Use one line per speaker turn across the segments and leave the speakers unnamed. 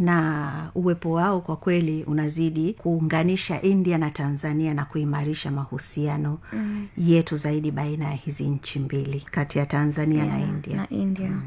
na uwepo wao kwa kweli unazidi kuunganisha india na tanzania na kuimarisha mahusiano mm. yetu zaidi baina ya hizi nchi mbili kati ya tanzania yeah, na india
na india mm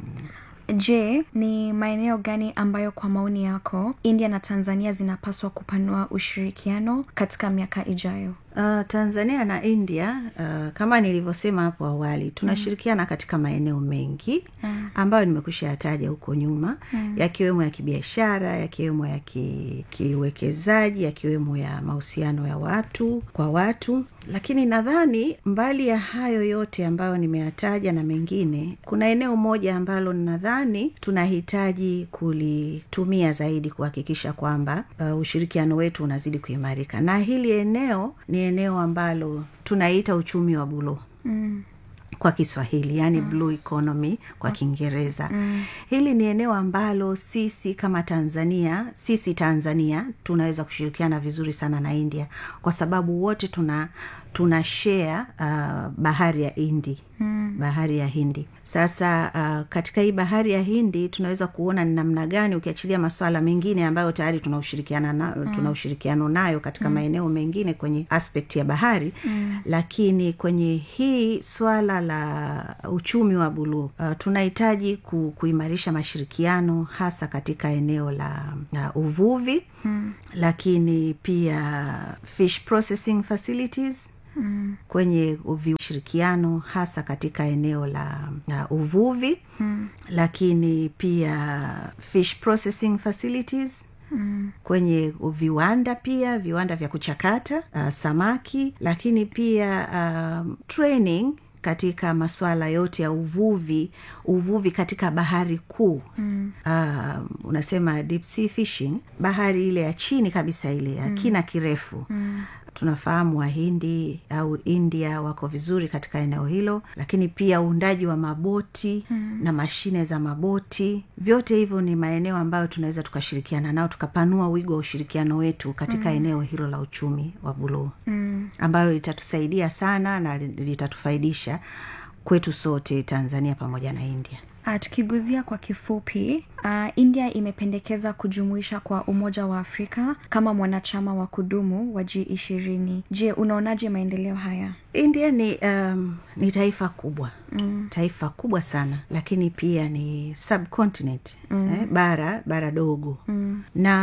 je ni maeneo gani ambayo kwa maoni yako india na tanzania zinapaswa kupanua ushirikiano katika miaka ijayo
Uh, tanzania na india uh, kama nilivyosema hapo awali tunashirikiana mm. katika maeneo mengi mm. ambayo nimekusha yataja huko nyuma mm. yakiwemo ya kibiashara yakiwemo ya kiuwekezaji ki yakiwemo ya mahusiano ya watu kwa watu lakini nadhani mbali ya hayo yote ambayo nimeyataja na mengine kuna eneo moja ambalo nadhani tunahitaji kulitumia zaidi kuhakikisha kwamba uh, ushirikiano wetu unazidi kuimarika na hili eneo ni eneo ambalo tunaita uchumi wa bulo mm kwa kiswahili yani mm. blue economy kwa kiingereza mm. hili ni eneo ambalo sisi kama tanzania sisi tanzania tunaweza kushirikiana vizuri sana na india kwa sababu wote tuna tuna share uh, bahari ya hindi mm. bahari ya hindi sasa uh, katika hii bahari ya hindi tunaweza kuona ni namna gani ukiachilia maswala mengine ambayo tayari tuna ushirikiana na, mm. tuna ushirikiano nayo katika mm. maeneo mengine kwenye aspect ya bahari mm. lakini kwenye hii swala la uchumi wa buluu uh, tunahitaji ku, kuimarisha mashirikiano hasa katika eneo la uh, uvuvi mm. lakini pia fish processing facilities Mm. kwenye ushirikiano hasa katika eneo la uh, uvuvi mm. lakini pia fish processing facilities Mm. kwenye viwanda pia viwanda vya kuchakata uh, samaki lakini pia um, training katika masuala yote ya uvuvi uvuvi katika bahari kuu mm. uh, unasema deep sea fishing bahari ile ya chini kabisa ile ya mm. kina kirefu mm tunafahamu wahindi au india wako vizuri katika eneo hilo lakini pia uundaji wa maboti hmm. na mashine za maboti vyote hivyo ni maeneo ambayo tunaweza tukashirikiana nao tukapanua wigo wa ushirikiano wetu katika hmm. eneo hilo la uchumi wa buluu hmm. ambayo litatusaidia sana na litatufaidisha kwetu sote tanzania pamoja na india
Uh, tukiguzia kwa kifupi uh, india imependekeza kujumuisha kwa umoja wa afrika kama mwanachama wa kudumu wa g ishirini je unaonaje maendeleo haya
india ni um, ni taifa kubwa mm. taifa kubwa sana lakini pia ni subcontinent mm. eh, bara bara dogo mm. na